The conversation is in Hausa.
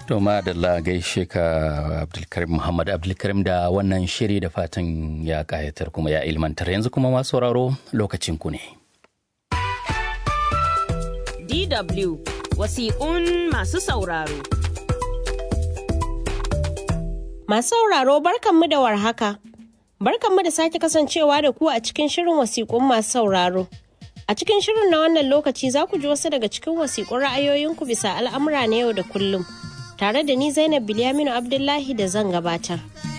To madalla gaishe ka Abdulkarim Muhammad Abdulkarim da wannan shiri da fatan ya kayatar kuma ya ilmantar yanzu kuma masu sauraro lokacin ku ne. DW wasiƙun masu sauraro. Masu sauraro barkanmu da warhaka. Barkanmu da sake kasancewa da ku a cikin shirin wasiƙun masu sauraro. A cikin shirin na wannan lokaci za ku ji wasu daga cikin wasiƙun ra'ayoyinku bisa al'amura na yau da kullum. Tare da ni Zainab Bilyaminu Abdullahi da zan gabatar.